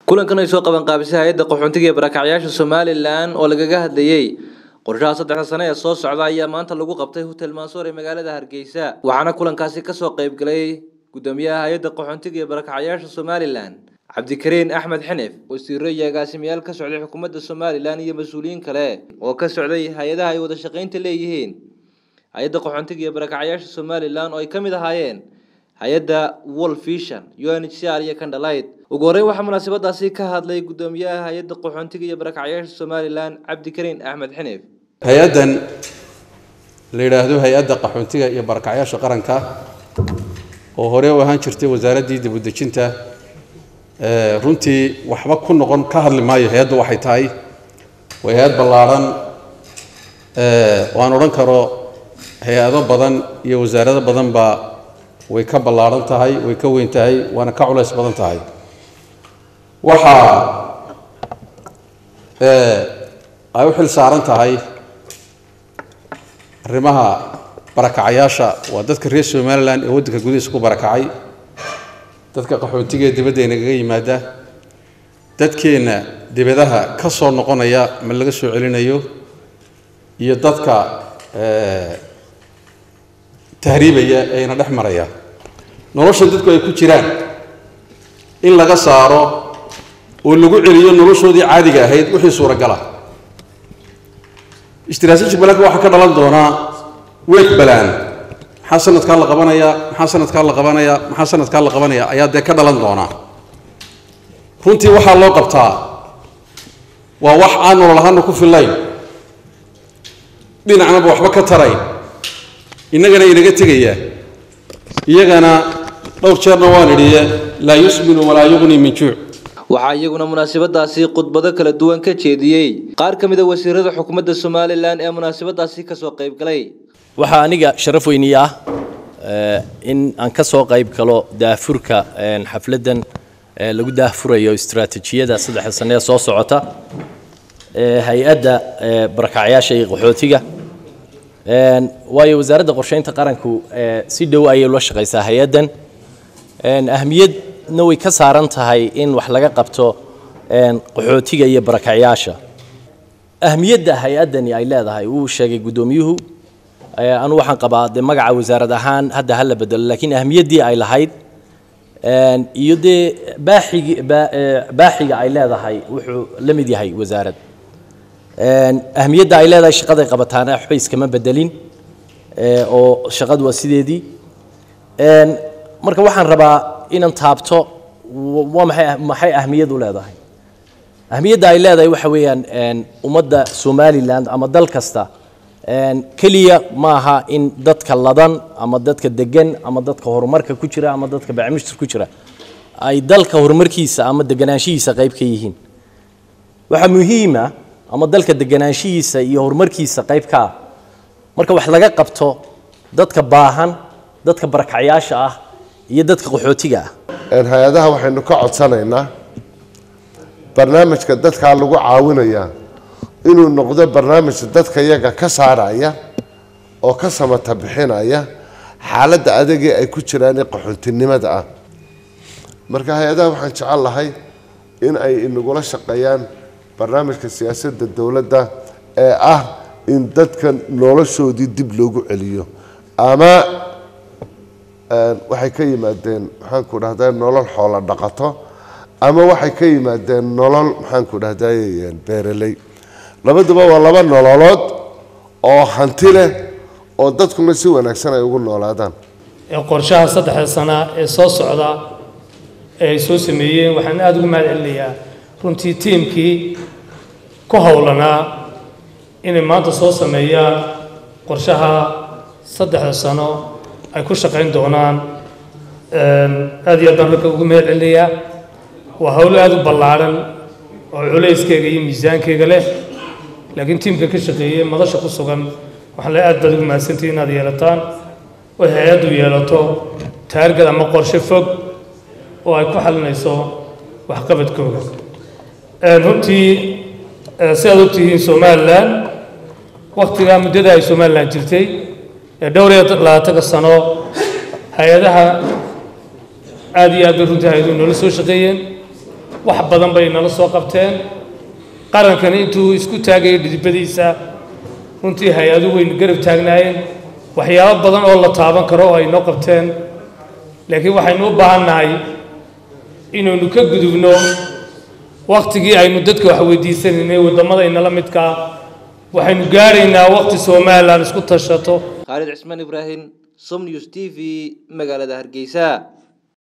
kulankan ay soo qabanqaabisay hay-adda qaxoontiga ee barakacyaasha somalilan oo lagaga hadlayey qorshaha saddexda sane ee soo socda ayaa maanta lagu qabtay hotel mansoor ee magaalada hargeysa waxaana kulankaasi kasoo qeybgalay gudoomiyaha hay-adda qaxoontiga ee barakacyaasha somalilan cabdikariin axmed xinif wasiiro iyo agaasimayaal ka socday xukuumadda somalilan iyo mas-uuliyiin kale oo ka socday hay-adaha ay wada shaqaynta leeyihiin hay-adda qaxoontiga iyo barakacyaasha somalilan oo ay ka mid ahaayeen hay-adda world vision u n h c r iyo kandhalayd ugu horreyn waxaa munaasabadaasi ka hadlay gudoomiyaha hay-adda qaxoontiga iyo barakacyaasha somalilan cabdikariin axmed xinif hay-addan la yidhaahdo hay-adda qaxoontiga iyo barakacyaasha qaranka oo hore u ahaan jirtay wasaaraddii dibudejinta runtii waxba ku noqon ka hadli maayo hay-addu waxay tahay waa hay-ad ballaadhan waan odhan karo hay-ado badan iyo wasaarado badanba way ka ballaadhan tahay way ka weyn tahay waana ka culays badan tahay waxaa ay u xil saaran tahay arrimaha barakacayaasha waa dadka reer somalilan ee waddanka gudihiisa ku barakacay dadka qaxootiga ee dibadda inagaga yimaada dadkeenna dibadaha ka soo noqonaya ma laga soo celinayo iyo dadka tahriibaya ee ina dhex maraya nolosha dadku ay ku jiraan in laga saaro oo lagu celiyo noloshoodii caadiga ahayd wixii suuragala istiraatiiji balanka waxaa ka dhalan doonaa weeg balaan maxaa sanadkaa la qabanayaa maxaa sanadkaa la qabanayaa maxaa sanadkaa la qabanaya ayaa dee ka dhalan doonaa runtii waxaa loo qabtaa waa wax aan nolol ahaana ku fillayn dhinacnaba waxba ka tarayn innagana inaga tegaya iyagana dhowr jeerna waan idhiye laa yusminu walaa yuqni min juuc waxaa iyaguna munaasabadaasi khudbado kala duwan ka jeediyey qaar ka mid a wasiirada xukuumadda somalilan ee munaasabadaasi kasoo qeybgalay waxaa aniga sharaf weyni ah in aan ka soo qayb galo daafurka xafladdan lagu daafurayo istaraatiijiyada saddexda sane ee soo socota hay-adda barakacyaasha iyo qaxootiga waayo wasaaradda qorsheynta qaranku si dhow ayay ula shaqaysaa hay-addan ahmiyadna way ka saaran tahay in wax laga qabto qaxootiga iyo barakacyaasha ahmiyadda hay-addani ay leedahay wuu sheegay guddoomiyuhu anu waxaan qabaa dee magaca wasaarad ahaan hadda hala bedelo laakiin ahmiyaddii ay lahayd iyo dee baaxigi baaxiga ay leedahay wuxuu la mid yahay wasaarad ahmiyadda ay leedahay shaqaday qabataana waxba iskama bedelin oo shaqadu waa sideedii marka waxaan rabaa inaan taabto waa maxay maxay ahmiyad u leedahay ahmiyadda ay leedahay waxa weeyaan ummadda somaliland ama dal kasta keliya maaha in dadka ladan ama dadka degan ama dadka horumarka ku jira ama dadka bacmishtir ku jira ay dalka horumarkiisa ama deganaanshihiisa qayb ka yihiin waxaa muhiima ama dalka deganaanshihiisa iyo horumarkiisa qayb ka ah marka wax laga qabto dadka baahan dadka barakacyaasha ah iyo dadka qaxootiga ah hay-adaha waxaynu ka codsanaynaa barnaamijka dadkaa lagu caawinayaa inuu noqdo barnaamij dadka yaga ka saaraya oo ka samata bixinaya xaaladda adagii ay ku jiraan ee qaxoontinimada ah marka hay-adaha waxaan jecel lahay in ay inagula shaqeeyaan barnaamijka siyaasadda dowladda ee ah in dadka noloshoodii dib loogu celiyo ama waxay ka yimaadeen maxaanku dhahday nolol xoolo dhaqato ama waxay ka yimaadeen nolol maxaanku dhahday beeraley labaduba waa laba nololood oo hanti leh oo dadkuna si wanaagsan ay ugu noolaadaan qorshaha saddexda sana ee soo socda ee ay soo sameeyeen waxaan aada ugu mahad celinayaa runtii tiimkii ku howlanaa inay maanta soo sameeyaan qorshaha saddexda sano ay ku shaqayn doonaan aada iyo aad baan ragga ugu mahad celinayaa waa howlo aada u ballaadhan oo culeyskeyga iyo miisaankeyga leh laakiin tiimka ka shaqeeyey madasha ku sugan waxaan le aad baad ugu mahadsantihi inaad yeelataan oo hay-addu yeelato taargad ama qorshe fog oo ay ku xalinayso waxqabadkooda runtii si aad ogtihiin somalilan waktigaa muddada ay somalilan jirtay ee dhowr iyo labaatanka sano hay-adaha aada iyo aad bay runtii hay-aduhu noola soo shaqeeyeen wax badan bay nala soo qabteen qarankani intuu isku taagayay dhidibadiisa runtii hay-adu waynu garab taagnaayeen waxyaabo badan oo la taaban karo oo ay noo qabteen laakiin waxaynu u baahannahay inaynu ka gudubno wakhtigii aynu dadka wax weydiisanaynay waddamada inala midkaa waxaynu gaadhaynaa wakhti somalilan isku tashato khaalid cismaan ibraahim som news t v magaalada hargeysa